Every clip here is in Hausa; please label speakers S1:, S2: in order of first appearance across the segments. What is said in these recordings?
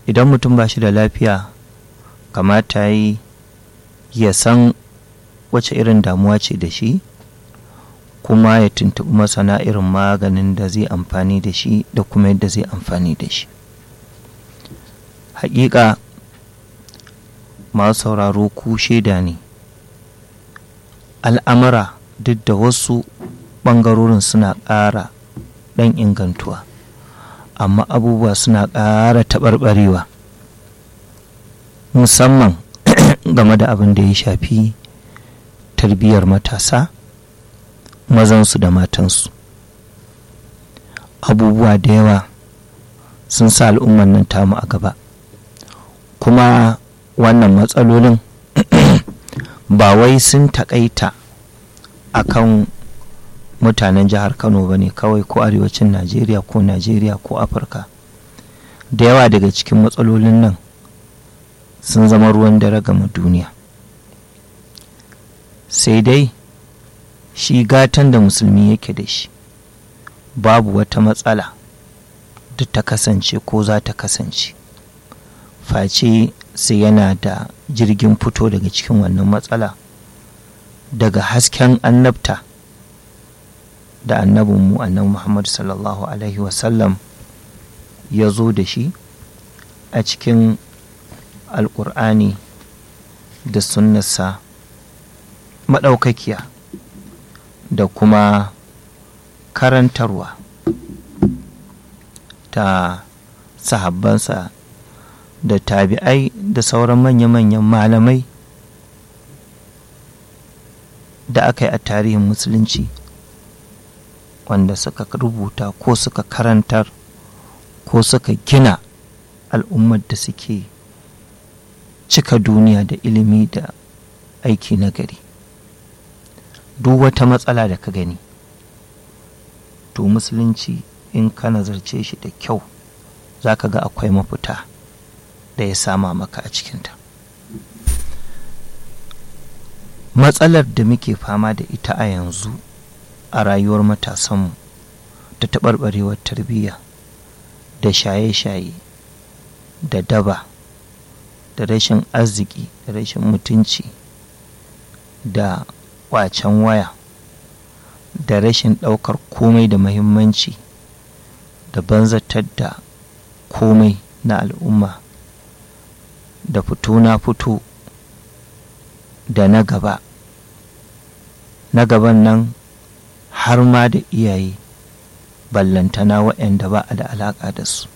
S1: idan mutum ba shi da lafiya kamata yi ya san wace irin damuwa ce da shi kuma ya tuntuɓi masana irin maganin da zai amfani da shi da kuma yadda zai amfani da shi hakika masu sauraro ku shaida ne al'amura duk da wasu ɓangarorin suna ƙara ɗan ingantuwa amma abubuwa suna ƙara taɓarɓarewa musamman game da abin da ya shafi tarbiyyar matasa mazansu da matansu abubuwa da yawa sun sa al'umman nan tamu a gaba kuma wannan matsalolin ba wai sun taƙaita a kan mutanen jihar kano ba ne kawai ko arewacin najeriya ko najeriya ko afirka da yawa daga cikin matsalolin nan sun zama ruwan dare gama duniya sai dai shi gatan da musulmi yake da shi babu wata matsala da ta kasance ko za ta kasance face sai yana da jirgin fito daga cikin wannan matsala daga hasken annabta da annabinmu annabi muhammadu sallallahu alaihi wasallam ya zo da shi a cikin alƙur'ani da sunnarsa maɗaukakiya da kuma karantarwa ta sahabbansa da tabi'ai da sauran manya-manyan malamai da aka yi a tarihin musulunci wanda suka rubuta ko suka karantar ko suka gina al'ummar da suke cika duniya da ilimi da aiki na gari duk wata matsala da ka gani to musulunci in ka nazarce shi da kyau za ka ga akwai mafita da ya sama maka a cikinta matsalar da muke fama da ita a yanzu a rayuwar matasanmu ta taɓarɓarewar tarbiyya da shaye-shaye da daba da rashin arziki da rashin mutunci da kwacen waya da rashin ɗaukar komai da mahimmanci da banzatar da komai na al'umma da fito na fito da na gaba na gaban nan har ma da iyaye ballantana waɗanda ba a da alaƙa da su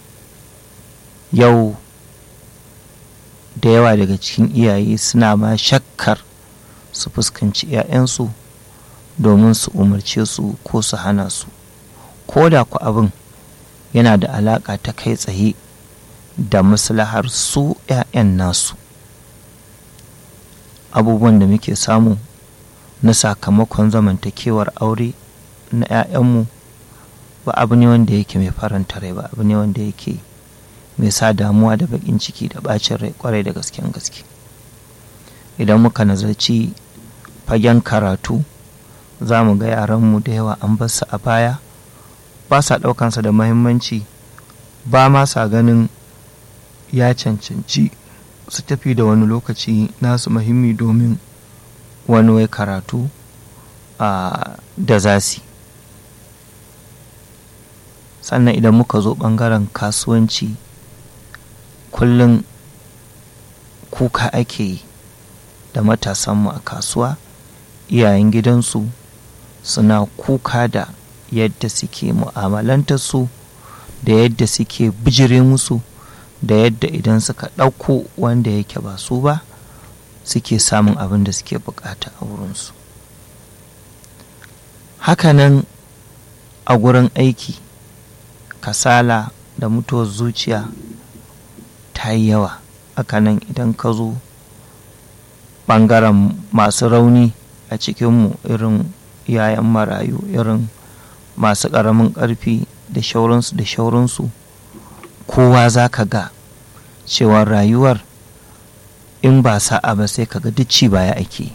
S1: yau da yawa daga cikin iyaye suna ma shakkar su fuskanci 'ya'yansu domin su umarce su ko su hana su ko da ku abin yana da alaƙa ta kai tsaye da maslahar su 'ya'yan nasu abubuwan da muke samu na sakamakon zamantakewar aure na 'ya'yanmu ba abu ne wanda yake mai faranta rai ba abu ne wanda yake mai sa damuwa da baƙin ciki da ɓacin rai kwarai da gasken gaske idan muka nazarci fagen karatu za mu ga yaranmu da yawa an basu a baya ba sa ɗaukansa da mahimmanci ba ma sa ganin ya cancanci su tafi da wani lokaci nasu muhimmi domin wani wai karatu da zasi sannan idan muka zo ɓangaren kasuwanci kullum kuka ake yi da matasanmu a kasuwa iyayen gidansu suna kuka da yadda suke mu'amalantar su da yadda suke bijire musu da yadda idan suka ɗauko wanda yake ba su ba suke samun abin da suke bukata a wurinsu hakanan a gurin aiki kasala da mutuwar zuciya ta yi yawa hakanan idan ka zo ɓangaren masu rauni a cikinmu irin yayan marayu irin masu ƙaramin ƙarfi da shauransu da shauransu kowa za ka ga cewa rayuwar in ba sa'a ba sai ka ga duk ci baya ake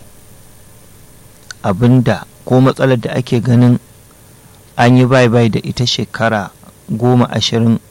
S1: abinda ko matsalar da ake ganin an yi bai bai da ita shekara goma ashirin